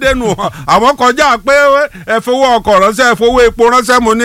dénú àwọn kọjá pé ẹ fowó ọkọ̀ ránṣẹ́ ẹ fowó epo ránṣẹ́ mo ní.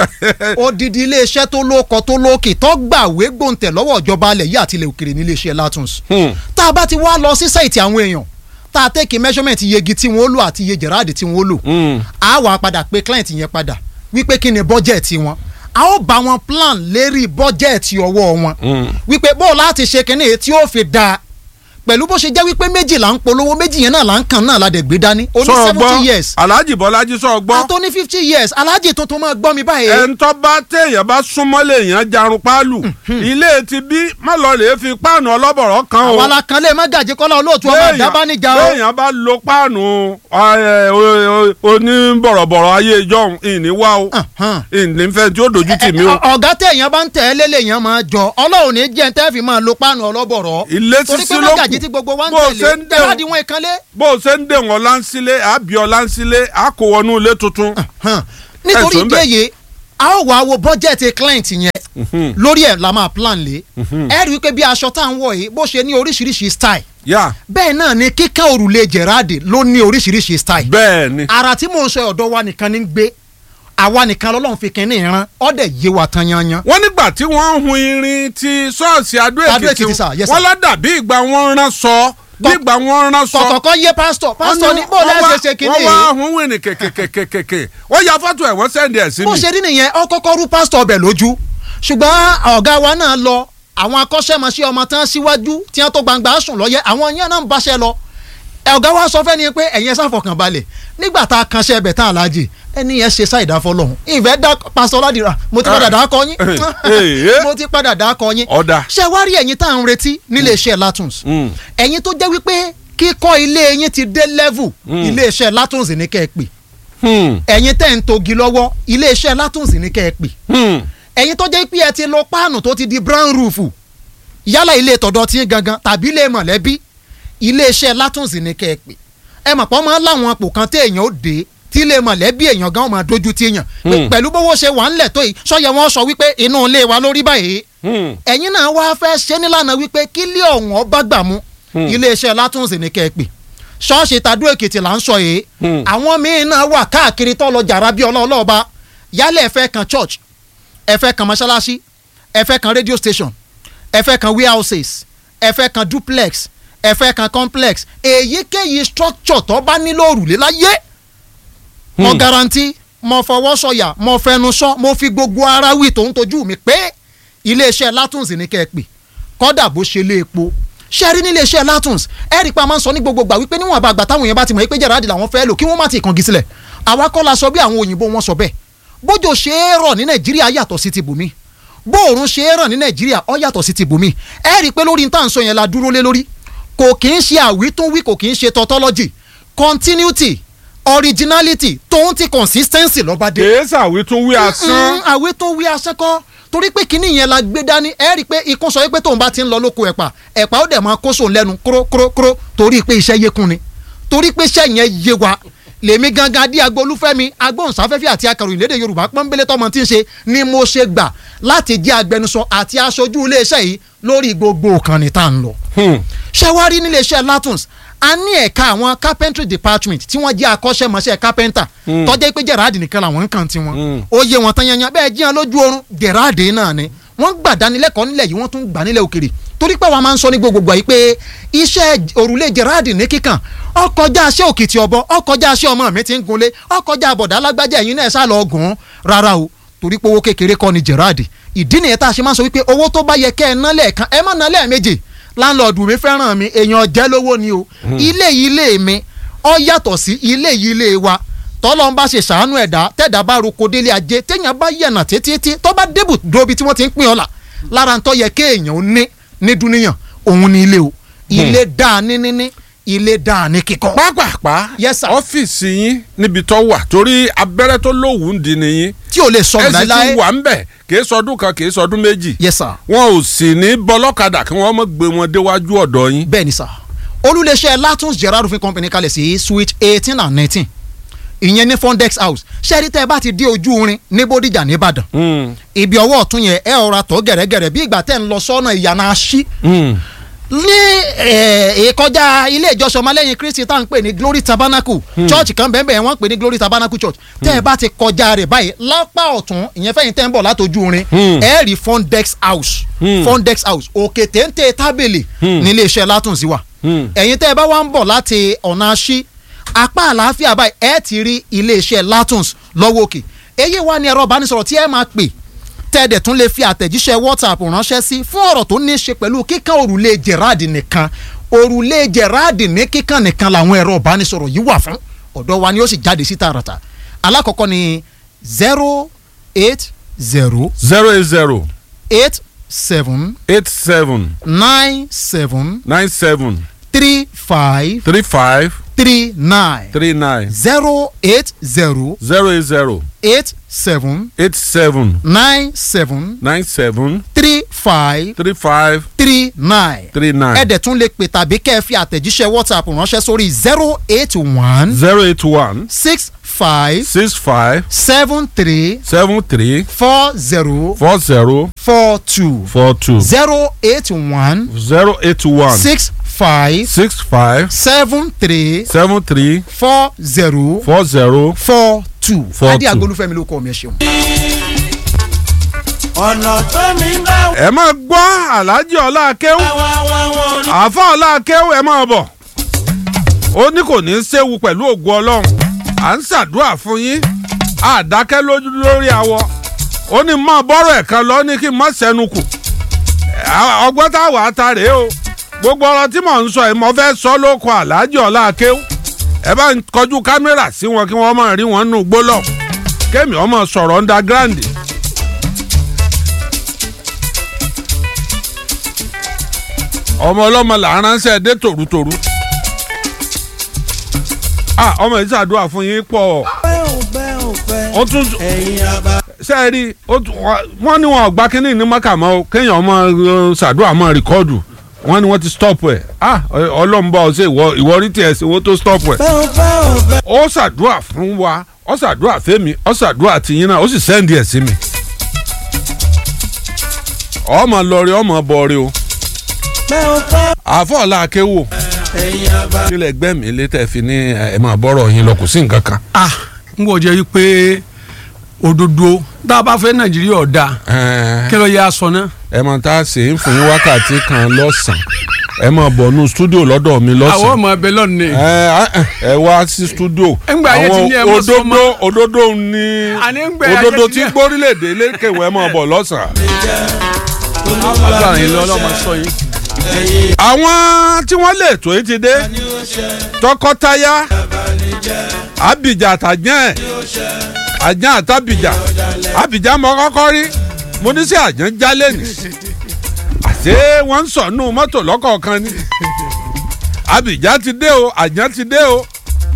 odidi iléeṣẹ́ tó lóko tó lókè tó gbàwé gbòǹtẹ̀ lọ́wọ́ ìjọba alẹ̀ yìí àti ilẹ̀ òkèrè ní iléeṣẹ́ Latons. tá a bá ti wá lọ sí sáìtì àwọn èèyàn tá a tẹ́kì measurement iye igi tí wọ́n lò àti iye jẹ̀ráàdì tí wọ́n lò. a wà padà pé client yẹn padà wípé kí ni bọ́jẹ̀tì wọn a ó bá wọn plan lérí bọ́jẹ̀tì ọwọ́ wọn wípé bó o láti ṣe kínní tí ó fi dáa pẹ̀lú bó ṣe jẹ́ wípé méjì là ń polówó méjì yẹn náà là ń kàn náà la dẹ̀ gbé dání ó ní sọ seventy gbọ́ years Alhaji Bọ́lájí sọ gbọ́ àtó ní fifty years alájì tuntun máa gbọ́ mi báyìí. ẹ̀ńtọ́ bá téèyàn bá súnmọ́ léèyàn jarun páálù ilé ti bí má lọ lè fi páànù ọlọ́bọ̀rọ̀ kan o àwa la kan lé mọ́gàjì kọ́lá olóòtú ọmọ Béèyàn- àdábánijà o. béèyàn bá lo páànù ẹ, o- o- oníbọ̀rọ̀bọ̀rọ̀ ayé ìjọhún ìní wá o Ahan. ìní fẹ́ tí ó dojú tì mí o. Ẹ- ẹ- ọ̀gá téèyàn bá ń tẹ̀ ẹ́ lélẹ̀ yẹn máa jọ ọlọ́run ní jẹ́ tẹ́ fi máa lo páànù ọlọ́bọ̀rọ̀. ilé torí sísí pé ló mọ́gàjì tí kù gbogbo wa ń bó o ṣe tẹ̀lé ń tẹ̀lá dẹ̀hùn di wọn ìkànlé. bó o ṣe ń dè wọ́n láńsílé àbí ọ láńsílé á kó wọnú ilé tuntun. nítorí Ẹ̀sùn ìdí bẹ̀. èyí a ó wá wo bọ́jẹ̀tì client yẹn lórí ẹ̀ la máa plan lé ẹ rí i pé bí aṣọ tá à ń wọ̀ yìí bó ṣe ní oríṣiríṣi style yá bẹ́ẹ̀ náà ni kíkẹ́ òrùlé Gerard ló ní oríṣiríṣi style bẹ́ẹ̀ ni ara tí mò ń sọ ọ̀dọ̀ wa nìkan ní gbé àwa nìkan lọ́lọ́run fi kínní ìran ọ̀dẹ̀ yé wa tan yanyan. wọ́n nígbà tí wọ́n ń hun irin ti ṣọ́ọ̀ṣì Adó Adó Èkìtì Èkìtì, sir, yes, sir. wọ́n lọ́dà bí ìgbà wọn rán sọ bí Kọ- ìgbà wọn rán sọ. kọ̀kọ̀kọ́ yé pásítọ̀ pásítọ̀ ní bó Wọ́n lẹ́ wá- ṣe ṣe kínní wọ́n wá yìí. hun wìnì kèkèkèkèkè wọ́n ya fọ́tò ẹ̀ wọ́n sẹ́ndì ẹ̀ sí bó mi. ṣe rí nìyẹn ọ kọ́kọ́ rú pásítọ̀ ọbẹ̀ lójú ṣùgbọ́n ọ̀gá wa náà lọ àwọn akọ́ṣẹ́mọṣẹ́ ọmọ tán síwájú tí wọ́n tó gbangba sùn lọ́yẹ àwọn yẹn náà ń báṣẹ́ lọ ẹ ọ̀gá wa sọ fẹ́ni pé ẹ̀yin ẹ ṣàfọkàn balẹ̀ nígbà tá a kanṣẹ́ ẹbẹ̀ tán aláàjì ẹni yẹn ṣe sáì dáfọ́ lọ́hùn ìfẹ́ dá pásítọ̀ ládìrà mo ti padà dá kọ yín Eh. mo ti padà dá kọ yín Ọ̀dà. ṣé wá rí ẹ̀yin tá à ń retí nílé iṣẹ́ Latons Mm. ẹ̀yin tó jẹ́ wípé kíkọ́ ilé yín ti dé level ilé iṣẹ́ Latons ní kẹ́ ẹ pè Hmm, ẹ̀yin tẹ́ ń togi lọ́wọ́ ilé iṣẹ́ Latons ní kẹ́ ẹ pè hmm. ẹ̀yin tó jẹ́ pé ẹ ti lo páànù tó ti di brown roof yálà ilé tọ̀dọ̀ tí ń gangan tàbí ilé mọ̀lẹ́bí ilé iṣẹ́ Latons ní kẹ́ ẹ pè ẹ mọ̀ pọ́n máa ń láwọn apò kan tí èèyàn ó dé tí ilé mọ̀lẹ́bí èèyàn gan máa dojú tí èèyàn pé Hmm. pẹ̀lú bówó ṣe wà ńlẹ̀ tó yìí sọ́yẹ wọn sọ wípé inú ilé wa lórí báyìí Hmm. ẹ̀yin náà wá fẹ́ ṣe nílànà wípé kílé ọ̀hún ọba gbà mú Hmm. iléeṣẹ́ Latons ní kẹ́ ẹ pè ṣọ́ọ̀ṣì tàdó èkìtì là ń sọ yìí Hmm. àwọn míín náà wà káàkiri tó lọ jàrá bí ọlọ́ọ̀lọ́ọ̀ba yálẹ̀ ẹ fẹ́ kan church ẹ fẹ́ kan mọ́ṣáláṣí ẹ fẹ́ kan radio station ẹ fẹ́ kan warehouses ẹ fẹ́ kan duplex ẹ fẹ́ kan complex èyíkéyìí structure tó bá nílò òrùlé láyé mo Hmm. garanti mo fọwọ́ sọ̀yà mo fẹnu sọ mo fi gbogbo ara wí tó ń tojú mi pé iléeṣẹ́ Latons ní kẹ́ ẹ pè kọ́dà bó ṣe lé epo ṣe rí níléeṣẹ́ Latons ẹ rí i pé a máa ń sọ ní gbogbo gbà wípé níwọ̀n àgbà táwọn èèyàn bá ti mọ̀ pé Gerard làwọn fẹ́ lò kí wọ́n má ti kàngi sílẹ̀ àwa kọ́ la sọ bí àwọn òyìnbó wọn sọ bẹ́ẹ̀ bójò ṣe é rọ̀ ní Nàìjíríà yàtọ̀ sí ti bùnmí bóòrùn ṣe é rọ̀ ní Nàìjíríà ó yàtọ̀ sí ti bùnmí ẹ rí i pé lórí níta sọ yẹn la dúró lé lórí kò kì í ṣe àwítúnwí kò kì í ṣe tautology continuity originality tóun ti consistency lọ́ba dé kèésà wí tún wí asán. Mm, àwé tó wí asẹ́kọ́ torí pé kinní yẹn la gbé dání ẹ rí i pé ikún sọ pé tóun bá ti ń lọ lóko ẹ̀pà ẹ̀pà ó dẹ̀ máa kó sóun lẹ́nu kúró kúró kúró torí pé iṣẹ́ yékun ni torí pé iṣẹ́ yẹn yé wa lèmi gangan adé agbolúfẹ́mi agbóhùnsáfẹ́fẹ́ àti akàròyìn lédè yorùbá pọ́nbélé tọmọ tí ń ṣe ni mo ṣe gbà láti jẹ́ agbẹnusọ àti aṣojú iléeṣẹ́ yìí lórí gbogbo ìkànnì tá à ń lọ Hmm. ṣé wàá rí nílé iṣẹ́ Latons a ní ẹ̀ka àwọn carpentry department tí wọ́n jẹ́ akọ́ṣẹ́mọṣẹ́ carpenter Mm. tọ́jú pé Gerard nìkan làwọn ń kàn tí wọn Mm. ó yé wọn tán yanyan bẹ́ẹ̀ jíyan lójú oorun Gerard náà ni wọ́n gbà dánilẹ́kọ̀ọ́ nílẹ̀ yìí wọ́n tún gbà nílẹ̀ òkèrè torí pé wọ́n máa ń sọ ní gbogbogbò yìí pé iṣẹ́ òrùlé Gerard ní kíkàn ọkọjá aṣẹ́ òkìtì ọ̀bọ ọkọjá aṣẹ́ ọmọ mi ti ń gunlé ọkọjá àbọ̀dá alágbájá ẹ̀yin náà sá lọ gùn ún rárá o torí pé owó kékeré kọ́ ni Gerard ìdí nìyẹn tá a ṣe máa ń sọ wípé owó tó bá yẹ kẹ́ ẹ ná lẹ́ẹ̀kan ẹ má ná lẹ́ẹ̀mejì láńlọ́ọ̀dù mi fẹ́ràn mi èèyàn jẹ́ lówó ni o ilé yìí ilé mi ọ yàtọ̀ sí ilé yìí ilé wa tọ́lọ́ ń bá ṣe ṣàánú ẹ̀dá tẹ̀dá bá roko délé ajé téèyàn bá yẹ̀nà títí tó bá débù dóbi tí wọ́n ti ń pín ọ̀la lára ń tọ́ yẹ kéèyàn ó ní ní dúníyàn òun ni ilé o ilé dáa ní níní ilé dáa ní kíkọ́. pápápá Yes, sir. ọ́fíìsì yín níbi tó wà torí abẹ́rẹ́ tó lówùú ń di nìyí tí ò lè ẹ sọnù sì ti láéláé wà ń bẹ̀ kì í sọdún kan kì í sọdún méjì yes sir wọn ò sì ní bọ́lọ́kadà kí wọ́n mọ̀ gbé wọn déwájú ọ̀dọ̀ yín. bẹ́ẹ̀ ni sà olùléṣẹ́ Latons Gerard roofing company kalẹ̀ sí suite eighteen and nineteen ìyẹn ní Fondex house ṣẹ́ẹ́rì tẹ́ ẹ bá ti dé ojú orin ní Bódìjà nìbàdàn Hmm. ibi ọwọ́ ọ̀tún yẹn ẹ ọ̀ra tọ́ gẹ̀rẹ́gẹ̀rẹ́ bí ìgbà tẹ́ ń lọ sọ́nà ìyànà aṣí Hmm. ní eh, ìkọjá ilé ìjọsìn ọmọlẹ́yìn kristi tá à ń pè ní glory tabernacle church kan bẹ́ẹ̀ bẹ́ẹ̀ wọ́n ń pè ní glory tabernacle church tẹ́ ẹ bá ti kọjá rẹ̀ báyìí lápá ọ̀tún ìyẹn fẹ́yìn tẹ́ ń bọ̀ látọjú rin Hmm. ẹ rí fondex house Hmm. fondex house òkè téńté tábìlì nílé iṣẹ́ látùnsí wa Hmm. ẹ̀yin tẹ́ ẹ bá wá ń bọ̀ láti ọ̀nà aṣí apá àlàáfíà báyìí ẹ ti rí ilé iṣẹ́ látùns lọ́wọ́ òkè èyí wá ní ẹ̀rọ ìbánisọ̀rọ̀ tí ẹ máa pè tẹ́ẹ̀dẹ̀ tún lè fi àtẹ̀jíṣẹ́ whatsapp ránṣẹ́ sí fún ọ̀rọ̀ tó ní í ṣe pẹ̀lú kíkan òrùlé gerard nìkan òrùlé gerard ní kíkan nìkan làwọn ẹ̀rọ ìbánisọ̀rọ̀ yìí wà fún ọ̀dọ̀ wa ni ó sì jáde sí tààràtà alákọ̀ọ́kọ́ ni zero eight zero zero eight zero eight seven eight seven nine seven nine seven three five three five three nine three nine zero eight zero zero eight zero eight seven eight seven nine seven nine seven three five three five three nine. three nine ẹ dẹ̀ tún lè pè tàbí kẹ́ ẹ fi àtẹ̀jíṣẹ́ whatsapp ránṣẹ́ sórí zero eight one zero eight one six five six five seven three seven three four zero four zero four two four two zero eight one zero eight one six five six five seven three seven three four zero four zero four two. Four adé two. agolúfẹ́mi ló kọ́ mi ẹ ṣeun. ọ̀nà tó mi bá ẹ máa gbọ́ aláàjì ọlá akéwù wá wá wọn ní. àáfà ọlá akéwù ẹ máa bọ̀ ó ní kò ní í séwu pẹ̀lú ògùn ọlọ́run à ń ṣàdúrà fún yín àdákẹ́ lójú lórí awọ ó ní mọ bọ́rọ̀ ẹ̀ kan lọ ní kí n má sẹ́nu kù À- ọgbọ́n táwa ata rèé o gbogbo ọ̀rọ̀ tí mò ń sọ yìí mo fẹ́ sọ ló kọ aláàjì ọlá akéwù ẹ bá ń kọjú kámẹ́rà sí wọn kí wọ́n máa rí wọn nù gbólọ̀ kémi ọmọ sọ̀rọ̀ underground. ọmọ ọlọ́mọ là ń ránṣẹ́ dé tòrútòrú. ah ọmọ yìí ṣàdúrà fún yín pọ̀ pẹ́ ò pẹ́ ò pẹ́ ó tún ẹ̀yin àbá. ṣe é rí ó tún- wọ́n- wọ́n ní wọn ò gba kínní ní mọ́kà mọ́ o kéèyàn ọmọ uh, ṣàdúrà mọ́ rìkọ́ọ̀dù wọ́n ní wọ́n ti stop ẹ̀ ah ọlọ́run bá ọ ṣe ìwọ ìwọ rí tiẹ̀ ṣe owó tó stop ẹ̀ pẹ́ ò pẹ́ ò pẹ́. ó ṣàdúrà fún wa ó ṣàdúrà fẹ́mi ó ṣàdúrà tìyín náà ó sì sẹ́ndì ẹ̀ sí mi. ọmọ lọrí ọmọ bọrí o pẹ́ ò pẹ́ àfọ̀ọ́lá akéwò ẹ̀yin àbá. kílẹ̀ gbẹ̀mí létẹ̀ fi ní ẹ̀ máa bọ́rọ̀ yín lọ kò sí nǹkan kan. ah n kò jẹ́ wípé òdodo tá a bá fẹ́ nàìjíríà ọ̀dà Ẹ̀ẹ́, kí ló yẹ aṣọ náà. ẹ mọ̀ tá a ṣe ń fún yín wákàtí kan lọ́sàn-án ẹ máa bọ̀ nù stúdíò lọ́dọ̀ mi àwọn lọ́sàn-án. ọmọ ẹbẹ lọ́nà ẹ ẹ wá sí stúdíò Ńgbà ayé ti ní ẹ mọ́ òdodo sọ́mọ́. òdodo ní Àní ńgbà ayé òdodo ti tí ní ẹ- gbórílẹ̀-èdè lékèwé máa bọ̀ lọ́sàn-án. agbára yín lọ ọlọ́mọ sọ yín. àwọn tí wọ́n lè tó yìí ti dé tọkọtaya abidjan àtàjẹ́ àjẹ́ àtàbìjà abidjan mọ kọ́kọ́ rí mo ní sí àjẹ́ jálẹ̀ ní àṣé wọ́n ń sọ̀nù mọ́tò lọ́kọ̀ọ̀kan ni abidjan ti dé o àjẹ́ ti dé o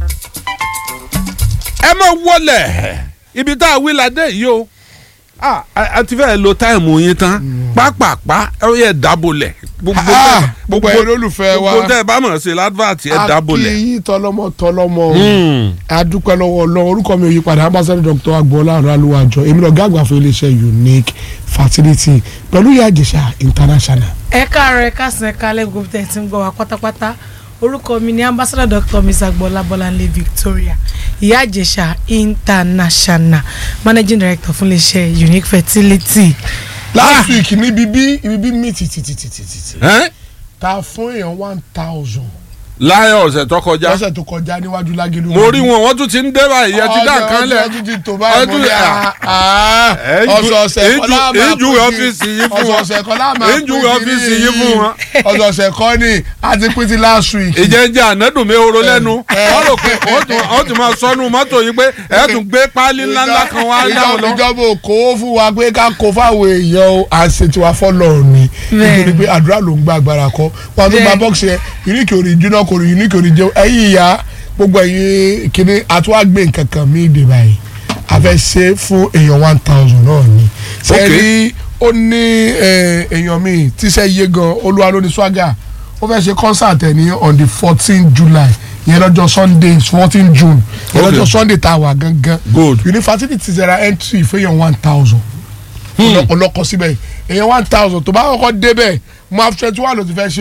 ẹ mọ̀ wọlé ibi tá a wí la dé yìí o ah a a ti fẹ́ lo táìmù yín tán pápápá ẹ yẹ dábòlẹ̀ gbogbo Ah, tẹ- gbogbo ẹ̀yin olólùfẹ́ wa. gbogbo tẹ ẹ bá mọ̀ sí advert ẹ dábòlẹ̀. akíyí tọlọmọ tọlọmọ Hmm. adúpẹ́ lọ́wọ́ ọlọ́run orúkọ mi ò yí padà ambassador dr agboola arúgbó èmi lọ gáàgbà fún iléeṣẹ́ unique fertility pẹ̀lú ìyá ìjẹ̀ṣà international. ẹ káàárọ̀ ẹ káàsán ẹ káalẹ́ gbogbo tẹ̀ tí ń gbọ́ wa pátápátá orúkọ mi ni ambassador dr mrs agboola bọ́láńlé victoria ìyá àjẹsà international managing director fún iléeṣẹ́ unique fertility. last week níbi bí ibi bí mi tìtìtìtìtì Ẹ́? ta fún èèyàn one thousand láyọ̀ ọ̀sẹ̀ tó kọjá lọ́sẹ̀ tó kọjá níwájú lágẹ̀lú. mo rí wọn wọ́n tún ti ń dé báyìí ẹ ti dá nǹkan lẹ̀ ọjọ́ ti tó báyìí mo Ọdún- ní Ẹ ju- ọ̀sọ̀ọ̀sẹ̀ ẹ ju- kọ́lá máa ẹ ju pín ọ́fíìsì yìí fún wọn. ọ̀sọ̀ọ̀sẹ̀ kọ́lá máa Ẹ ju ọ́fíìsì yìí fún wọn. ọ̀sọ̀ọ̀sẹ̀ kọ́ ni a ti pín ti last week. ìjẹ́njẹ́ ànádùn mi oró lẹ́nu wọ́n rò pé wọ́n tún- wọ́n tún máa sọnù mọ́tò yìí pé ẹ tún gbé páálí ńláńlá kan wá dáhùn lọ. ìjọba ò kó fún wa pé ká kó fáwọn èèyàn o àṣetì wa fọlọ ni Bẹ́ẹ̀. nítorí pé àdúrà ló ń gba agbára kọ wọn tó gba Bẹ́ẹ̀. bọ́ọ̀sì yẹn unique ò ní jóná kò ní unique ò ní jẹun ẹ̀yìn ìyá gbogbo ẹ̀yìn kíní àtúwàgbé nǹkan kan mí ìdè báyìí a fẹ́ ṣe fún èèyàn one thousand náà ni sẹ́ẹ̀rí ó ní eh, èèyàn mi tíṣẹ́ iye gan olúwa ló ní swagger ó fẹ́ ṣe concert ẹ̀ ní on the fourteen july yẹn lọ́jọ́ sunday fourteen june yẹn Okay. lọ́jọ́ sunday tá a wà gangan Good. university ti zera entry fẹ́yàn one thousand ọlọ́kọ síbẹ̀ èèyàn one thousand tó bá kọ́kọ́ débẹ̀ mo have twenty one ló ti fẹ́ ṣe o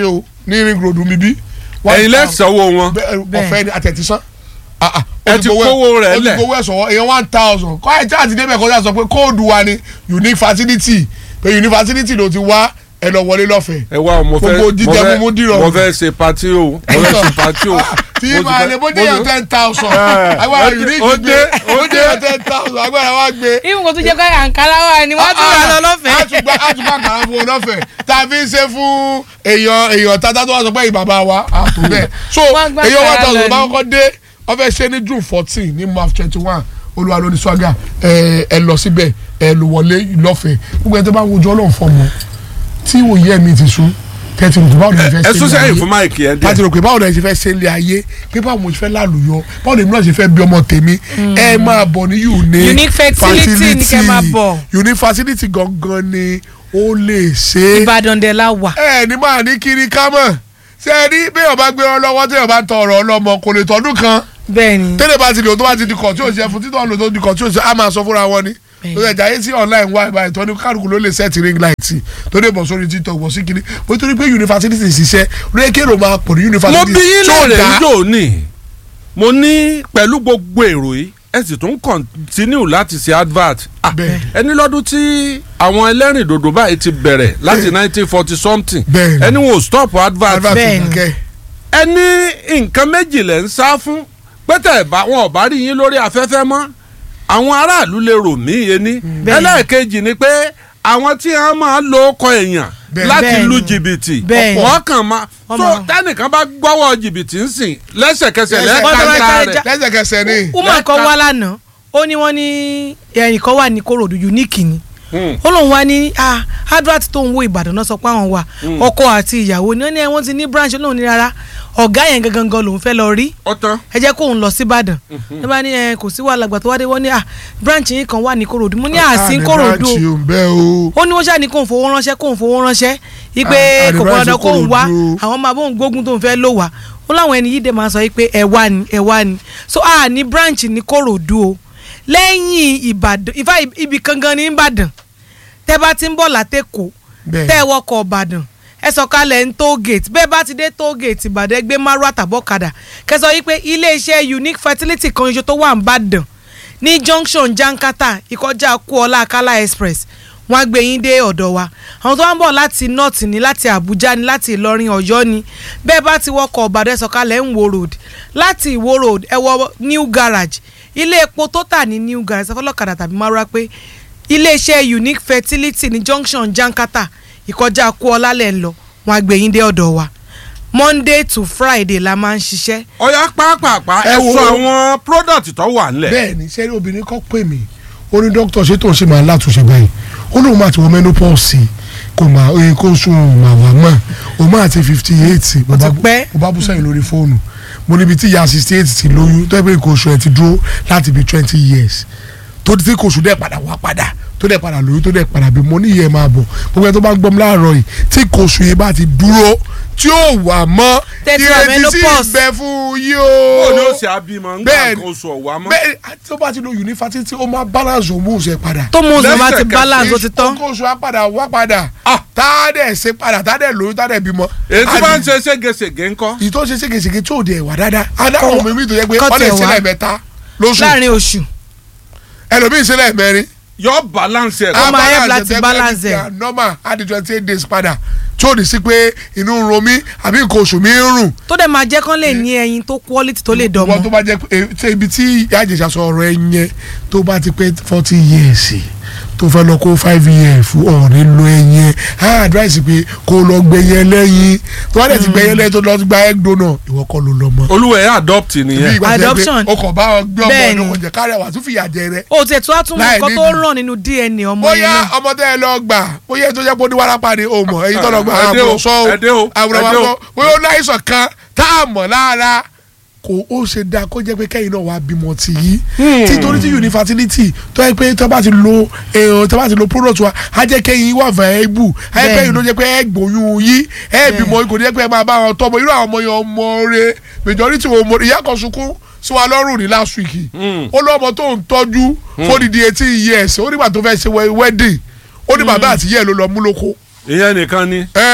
ní ring road mi bí. ẹ̀yin lẹ́sọ̀wọ́ wọn Bẹ́ẹ̀, Bẹ́ẹ̀. ọ̀fẹ́ ni àtẹ̀tísán. Ah, ah, Ẹ ó ti gbowó ẹ̀- kówó rẹ̀ ó ti lẹ̀. gbowó ẹ̀ sọ̀wọ́ èèyàn one thousand kọ́ ẹ̀ tí àti débẹ̀ kọjá sọ pé kóòdù wa ni unique facility pé unique facility ló ti wá ẹ lọ wọlé lọ́fẹ̀ẹ́. ẹ wá mo fẹ́ Gbogbo jíjẹ mo fẹ́- mímú dìrọ̀. mo fẹ́ ṣe pati o mo fẹ́ ṣe pati o. tí Mo ti máa fẹ́- lè bó mo dé yàn ti- ten thousand Eh, agbára ó dé- unique ó gbé dé- ó ó dé yàn ten thousand agbára wa gbé. ìwọ̀n kò tún jẹ́ pé àǹkárá wà ní wọ́n tún wà lọ lọ́fẹ̀ẹ́. àtùgbà àtùgbà kàrà fún un lọ́fẹ̀ẹ́ tá a fi ń ṣe fún èèyàn èèyàn tata tó wà sọ pé ìbàbá wa àtò bẹ́ẹ̀ so Wọ́n gbà èèyàn one kàrà thousand lọ bá ni. kọ́kọ́ dé wọ́n fẹ́ ṣe ní june fourteen ní march twenty one olúwa ló ní swaga ẹ ẹ lọ síbẹ̀ ẹ lò wọlé lọ́fẹ̀ẹ́ gbogbo ẹ tó bá ń wojú ọlọ́run fọmọ tí òye mi ti sún tẹ́tí rò pé báwo ni ẹ fẹ́ ẹ ṣe sún ní sẹ́yìn ayé fún máìkì ẹ láti díẹ̀. rò pé báwo ni ẹ ṣe fẹ́ ṣe ilé ayé pé báwo mo ṣe fẹ́ lálùyọ báwo ni èmi náà ṣe fẹ́ bí ọmọ tèmi ẹ máa bọ̀ ní unique Unique fertility ni kẹ́ máa bọ̀. unique facility gangan ni ó lè ṣe é ìbàdàn dẹ̀ la wà. ẹ ní máa ní kiri ká mọ̀ ṣe é rí bí ọba gbé ọ lọ́wọ́ tí ọba tọrọ ọlọ́mọ kò lè tọdún kan bẹ́ẹ̀ ni tẹ́lẹ̀ bá ti lò tó bá ti di kọ̀ tí ò ṣe fún títọ́ lò tó di kọ̀ tí ò ṣe á máa sọ fúnra wọn ni Bẹ́ẹ̀. lórí ẹ̀já yé sí online wá ìbá ìtọ́ni kálukú ló lè sẹ́ẹ̀tì ring light tó dé bọ̀ sórí tiktok bọ̀ sí kiri bó torí pé yunifásitì ṣiṣẹ́ lóye kéèrò máa pọ̀ ní mo yunifásitì bí yín tí ó lóore dá. njó ní mo ní pẹ̀lú gbogbo èrò yìí ẹ sì tún kọ̀ntínú láti ṣe advert. Ah, Bẹ́ẹ̀. ẹni lọ́dún tí àwọn ẹlẹ́rìndòdò báyìí ti bẹ̀rẹ̀ láti nineteen forty something Bẹ́ẹ̀ ni. ẹni wọn ò stop advert. advert Bẹ́ẹ̀ ni. kẹ́ ẹni nǹkan méjì lẹ̀ ń sá fún pété bá wọn ò bá rí yín lórí afẹ́fẹ́ mọ́ àwọn aráàlú lè rò mí ení Bẹ́ẹ̀ ni. ẹlẹ́ẹ̀kejì ni pé àwọn tí wọ́n máa lo ọkọ̀ èèyàn Bẹ́ẹ̀. láti Bẹ́ẹ̀ lu ni. jìbìtì Bẹ́ẹ̀ ni. wọ́n kàn máa Wọ́n tó máa- tẹ́nìkan bá gbọ́wọ́ jìbìtì ń sìn lẹ́sẹ̀kẹsẹ̀ Lẹ́sẹ̀- Wọ́n tó bá lẹ́ẹ̀ka jáde rẹ̀ já- lẹ́sẹ̀kẹsẹ̀ ni woman kan wá lánàá ó ní wọ́n ní ẹnìkan wà ní korodu unique ni Hmm. ó lóun wá ní ah advert tó ń wo ìbàdàn náà sọ pé àwọn wà ọkọ àti ìyàwó ni wọ́n ní wọ́n ti ní branch lóun ní rárá ọ̀gá yẹn gangan gan lòun fẹ́ lọ rí ọ̀tán ẹ jẹ́ kóun lọ síbàdàn ẹ bá ní ẹ kò sí wàhálà gbà tó wá dé wọ́n ní ah branch yín kan wà ní korodu mo ní àsín korodu àdìbàtì ò ń bẹ́ o. ó ní wọ́n ṣáà ní kóun fowó ránṣẹ́ kóun fowó ránṣẹ́ ipe Ah, kò àdìbàtì gbọ́dọ̀ kóun wá Kòròdú. àwọn máa bóun gbógun tóun fẹ́ lò wá ó láwọn ẹni yìí dẹ̀ máa sọ pé ẹ wá ni ẹ wá ni so a ní branch ní korodu o lẹ́yìn ìbàdàn ìfà ibi kangan ní ìbàdàn tẹ́ bá ti ń bọ̀ látẹ̀kọ́ Bẹ́ẹ̀. tẹ́ ẹ wọkọ̀ ìbàdàn ẹ sọ̀kalẹ̀ ń toll gate bẹ́ẹ̀ bá ti dé toll gate ìbàdàn ẹ gbé márùn àtàbọ̀kadà kẹsàn yìí pé iléeṣẹ́ unique fertility kan ṣoṣo tó wà ń bàdàn ní junction jankata ìkọjá kuola akala express wọ́n á gbé yín dé ọ̀dọ̀ wa àwọn tó wá ń bọ̀ láti north ní láti abuja ní láti ìlọrin ọ̀yọ́ ni bẹ́ẹ̀ bá ti wọkọ̀ ìbàdàn ẹ sọ̀kalẹ̀ ń wo road láti ìwo road ẹ wọ new garage ilé epo tó tà ní new garage sọfọlọ́kadà tàbí márùn pé iléeṣẹ́ unique fertility ní junction jankata ìkọjá kuola lẹ̀ ń lọ wọ́n á gbé yín dé ọ̀dọ̀ wa monday to friday la máa ń ṣiṣẹ́ ọ̀yá pàápàá Ẹ ẹ wo- sọ àwọn product tó wà nílẹ̀. bẹ́ẹ̀ ni sẹ́ni obìnrin kan pè mí ó ní dókítà ṣé tó ń ṣe máa látúnṣe báyìí ó lóun máa ti wọ menopause kò máa oye kó sùn òun máa wà mọ́ òun máa ti fifty eight mo bá ti pẹ́. mo bá bú sẹ́yìn lórí fóònù mo níbi tí ìyá sixty eight ti lóyún tó yẹ pé nǹkan oṣù ẹ̀ ti dúró láti bí twenty years tó ti kò oṣù dẹ̀ padà wá padà tó dẹ̀ padà lóyún tó dẹ̀ padà bí mo ní ìyẹn máa bọ̀ gbogbo ẹ̀ tó bá ń gbọ́ mi láàárọ̀ yìí tí kò oṣù yẹn bá ti dúró tí ó wà mọ́ Tẹ́tí wà ìrètí sí menopause. ìbẹ̀ fún yí ó ní ó o ṣe abímọ ń gbà Bẹ́ẹ̀ nǹkan oṣù ọ̀wá mọ́. bẹ́ẹ̀ tó bá ti lo unifásitì ó máa balance hormones ẹ̀ padà. tó mú oṣù bá ti Lẹ́sẹ̀kẹsẹ̀. balance ó ti tán nǹkan oṣù á padà wá padà. Ah. tá a dẹ̀ ṣe padà tá a dẹ̀ lóyún tá a dẹ̀ bímọ. èyí tí A wọ́n ń di- ṣe ségesège ńkọ́. ìyí tó ṣe ségesège tí ò dẹ̀ wà dáadáa. adáwọn ọmọ mi tó yẹ pé kọ́ wọ́n lè tẹ̀ ṣe wá. lẹ́ẹ̀mẹ́ta lóṣù láàrin oṣù ẹlòmíì ṣe lẹ́ẹ̀mẹ́rin. yọ balance ẹ̀. Ó máa Á help láti ẹ̀ balance tẹ́gbẹ́ ẹ̀. ti normal á di twenty eight days padà tí ò ní sí pé inú ń ro mí àbí nǹkan oṣù mi ń rùn. tó dẹ̀ máa jẹ́ kán lè ní ẹyin tó quality tó lè wọ́n tó dọ̀mọ́ bá jẹ́ pé ṣé ibi tí ìyá àjẹsà sọ ọ̀rọ̀ ẹ yẹn tó bá ti pé forty years tó fẹ́ lọ kó five years fún ọ̀rẹ́ lo ẹyin á advice pé kó lọ gbẹyẹ lẹ́yìn tó bá dẹ̀ ti gbẹyẹ lẹ́yìn tó lọ gba egg donor ìwọ kọ́ ló lọ mọ́. olúwa ẹ̀ adopt nìyẹn. ìgbà tó yẹ pé Adoption. o kò bá ọ gbé ọmọ Bẹ́ẹ̀ni. ọdún kò jẹ kárẹ̀ wà tún fìyà jẹ rẹ. o tiẹ̀ tó wá tún Láì nǹkan tó nídìí. ràn nínú dna ọmọ yẹn bóyá náà ọmọ tẹ ẹ lọ gbà bóyá ètò ìjẹ́pọ̀ oníwàrápá ni o mọ̀ èyí tó lọ gbà Ẹ dé o, àbúrò sọ ẹ dé o, o àbúrò ẹ wa dé o. sọ bóyá ó láìsàn kan tá a mọ̀ lára kò ó ṣe dáa kó jẹ́ pé kẹ́yìn náà wàá bímọ tì yí títorí tí unifertility tó yẹ pé tó bá ti lo èèyàn tó bá ti lo product wa á jẹ́ kẹ́yìn wà viable á jẹ́ kẹ́yìn ló jẹ́ pé ẹ gbóyún yí ẹ bímọ kò ní jẹ́ pé ẹ máa bá wọn tọ́mọ irú àwọn ọmọ yẹn ọmọ rẹ majority wọn ọmọ ìyá kan sunkún sí wa lọ́rùn ní last week ó lọ́mọ tó ń tọ́jú fódìdí eighteen years ó nígbà tó fẹ́ ṣe wedding ó ní bàbá àtìyẹ́ ló lọ mú lóko ìyẹn nìkan ni. ẹ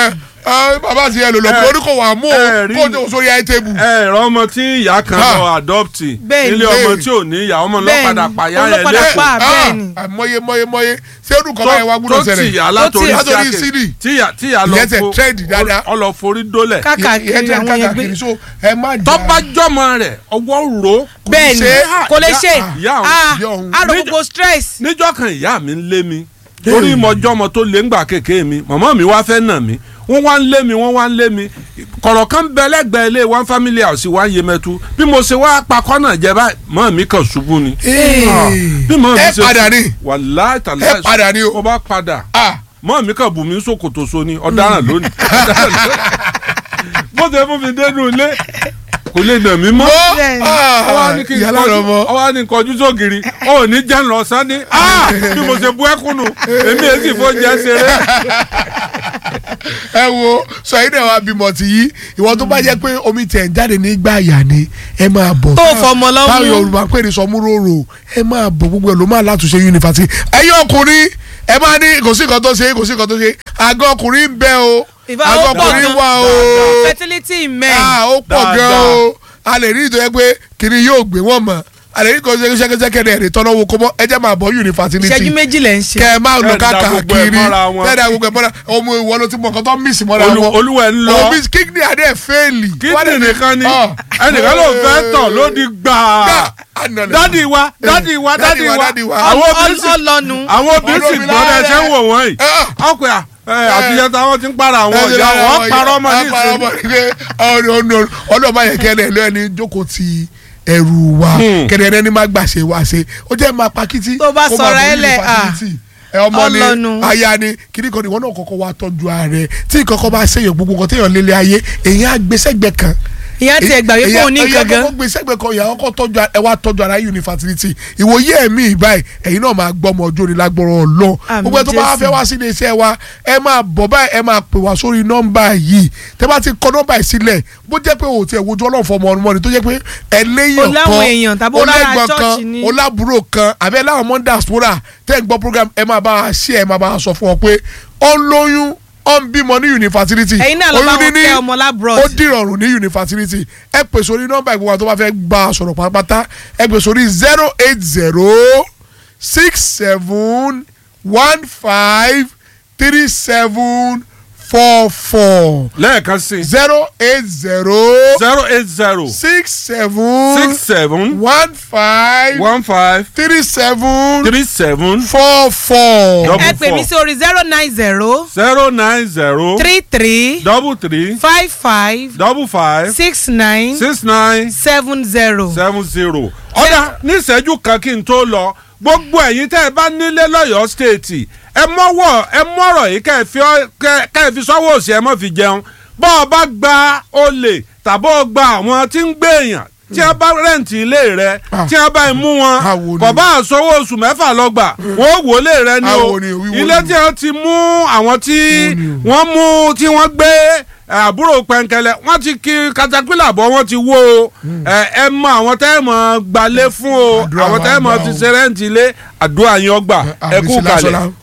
Ah, bàbá ti yẹ lò lọ ẹ, pé orí kò wà mú o ẹ rí kó o ni. tó sórí ẹ tébù. ẹ ẹ̀rọ ọmọ tí ìyá kan Ha. lọ adọ́pìtì Bẹ́ẹ̀ni. nílé ọmọ Bẹ́ẹ̀ni. tí ò ní ìyá ọmọ náà Bẹ́ẹ̀ni. padà pàyà Òun ló ẹ̀ padà lẹ́kọ̀ọ́ pa. bẹ́ẹ̀ ni. àmọye mọye mọye ṣé irú kan báyìí wá gbúdọ̀ tó ṣẹlẹ̀. tìyà látòrí Tó tì- látòrí síàkè sídì. tíyà tíyà lọ Ìyẹn tẹ̀ trend dáadáa. ọ lọ forí dólẹ̀ káàkiri Ìyẹn jẹ́ àwọn yẹn gbé káàkiri so ẹ má jà. tọ́ba jọmọ rẹ̀ ọwọ́ ro bẹ́ẹ̀ ni ṣe- kò lè ìyá- ṣe ìyá òun- ah ìyá òun. àrò Níjọ́- gbogbo stress níjọ́ kan ìyá mi ń lé mi torí mọjọ́mọ tó lé ńgbà kékeré mi màmá mi wá fẹ́ nà mí wọ́n wá ń lé mi wọ́n wá ń lé mi kọ̀rọ̀ kan bẹ lẹ́gbẹ̀ẹ́ ilé one family house wá ń yé mẹ́tu bí mo ṣe wá pakọ́ náà jẹ báyìí mọ́ mi kàn ṣubú ni. Ah, bí mọ́ mi ẹ ṣe padà ní. wàláì tàlẹ́ Ẹ padà ní o. mo bá padà Ah, mọ́ mi kàn bù mí sókòtò so ni ọ̀daràn lónìí ọ̀daràn lónìí. bó ṣe fún mi dénú ilé kò lè nà mí mọ́ ó Bẹ́ẹ̀ni. ọwọ́ ní kí n ìyá lára kọjú ọmọ. ọwọ́ ní n kọjú sógiri ó ní jẹ́ ń lọ sani bí mo ṣe bú ẹkúnnù èmi èsì fóúnjẹ ṣeré. ẹ wo sọ yìí náà wá bímọ ti yí ìwọ tó bá jẹ́ pé omi tẹ̀ ń jáde nígbà yà ni ẹ máa bọ̀. Tó fọmọ lọ́mú. táwọn yorùbá pè ní sọmúròrò ẹ máa bọ̀ gbogbo ẹ ló máa látúnṣe yunifásitì ẹ̀yin ọkùnrin ẹ máa ní kò sí nǹkan tó ṣe kò sí nǹkan tó ṣe àgọ́ ọkùnrin ń bẹ o ìfà àgọ́ ó pọ̀ ọkùnrin gan wà o fertility in men Ah, ó pọ̀ gan Dáadáa. o a lè rí ìtọ́jú pé kiri yóò gbé wọn mọ̀ a lè rí kò ṣẹ́kẹ́ṣẹ́kẹ́ rẹ̀ tọ́nà owó kó mọ́ ẹ jẹ́ máa bọ̀ yunifásitì ìṣẹ́jú méjì lẹ̀ ń ṣe kẹ ẹ máa lọ Ẹ da gbogbo ẹ káàkiri mọ́ra wọn. tẹ́lẹ̀ gbogbo ẹ̀ mọ́ra ọmọ ìwọ ló ti mọ nǹkan tó ń mísì mọ́ra Olú- wọn. olúwa ẹ̀ ń lọ. òbí kíkìnì adé fẹ́ẹ̀lì. kíndìn nìkan ni Ah. ẹnìkan ló fẹ́ tọ̀ ló di gbàá Ànàlẹ́. dádì wa dádì wa dádì wa dádì wa. àwọn obìnrin sì ọlọ́nu àwọn obìnrin sì Ọlọ́run gbọ́ bẹ́ẹ̀ ṣe ń wò wọ́n yìí Ah. ọkọ̀ ẹ̀ àtijọ́ táwọn ti ń para àwọn ọ̀yà wọ́n parọ́ ọmọ ní ìsinmi. ọlọ́ọ̀bá yẹn kẹ́lẹ́ ló ẹni jókòó ti ẹrù wa Hmm. kẹ́lẹ́ ẹni má gbàṣẹ wá ṣe ó jẹ́ máa pa kítí Tó bá kó máa sọ̀rọ̀ bọ̀ ẹ lẹ̀, yunifásitì. ẹ ọmọ ni Ọlọ́nu. aya ni kiri kan ni wọn náà kọ́kọ́ wá tọ́jú ààrẹ tí nǹkan bá ṣèyàn gbogbo nǹkan téèyàn lélẹ̀ ayé èyàn á gbé sẹ́gbẹ̀ kan ìyá tiẹ̀ gbà wípé òun ní nǹkan èyàn gan kọ́kọ́ gbé sẹ́gbẹ̀ kan ìyàwó kọ́ tọ́jú ẹ wá tọ́jú ara yunifásitì ìwòye ẹ̀mí ìbáyìí ẹ̀yin náà máa gbọ́ ọmọ ọjọ́ ni lágbọ́rọ̀ ọlọ́ Àmín gbogbo ẹ tó bá wá Jésù. fẹ́ wá sí iléeṣẹ́ wa ẹ máa bọ̀ báyìí ẹ máa pè wá sórí nọ́mbà yìí tẹ́ bá ti kọ nọ́mbà yìí sílẹ̀ bó jẹ́ pé òun ti ẹ̀ wojú ọlọ́run fọmọ ọmọ ni tó jẹ́ pé ẹ léyìn Ó láwọn èèyàn tàbí ó lára lẹ́gbọ̀n church kan ni. ó lábúrò kan àbí ẹ láwọn mọ́ diaspora tẹ́ ń gbọ́ program ẹ máa bá a ṣe ẹ máa bá a sọ fún ọ pé ó ń lóyún ó ń bímọ ní yunifásitì Ẹ̀yin náà lọ bá wọn níní tẹ ọmọ labroad. ó dìrọ̀rùn ní yunifásitì ẹ pè sórí nọ́mbà ìgbọ̀ngàn tó bá fẹ́ bá a sọ̀rọ̀ pátápátá ẹ pè sórí zero eight zero six seven one five three seven four four lẹ́ẹ̀kan sí i zero eight zero zero eight zero six seven six seven one five one five three seven three seven four four. Double ẹ pè mí sí orí zero nine zero zero nine zero three three double three five five double five six nine six nine seven zero. seven zero. ọ̀dà ní ìṣẹ́jú kan kí n tó lọ gbogbo ẹ̀yin tẹ́ ẹ bá nílé lọ́yọ̀ọ́ stéètì ẹ mọ́wọ́ ẹ mọ́rọ̀ yìí kẹ́ ẹ fi ọ́- kẹ́ kẹ́ ẹ fi sọ́wọ́ òsì ẹ mọ́ fi jẹun bọ́ ọ bá gba olè tàbí ọ gba àwọn tí ń gbé èèyàn tí wọ́n bá rẹ̀ǹtì ilé rẹ Ah. tí wọ́n bá mú wọn Àwo ni. kò bá àsọwọ́ oṣù mẹ́fà lọ́gbà wọ́n wò lé rẹ ni o Àwo ni, wíwo ilé ni. tí wọ́n ti mú àwọn tí Wíwo ni o. wọ́n mú tí wọ́n gbé ẹ, àbúrò pẹ̀ǹkẹ̀lẹ̀ wọ́n ti kí katapila bọ́ wọ́n ti wó o ẹ ẹ mọ àwọn tẹ́ ẹ mọ̀ gbalẹ̀ fún o Àdúrà àwọn wa tẹ́ ẹ mọ̀ gbà ti o. ṣe rẹ́ǹtì ilé àdúrà yín ọgbà ẹ kú Àmísí kalẹ̀. lásán lá.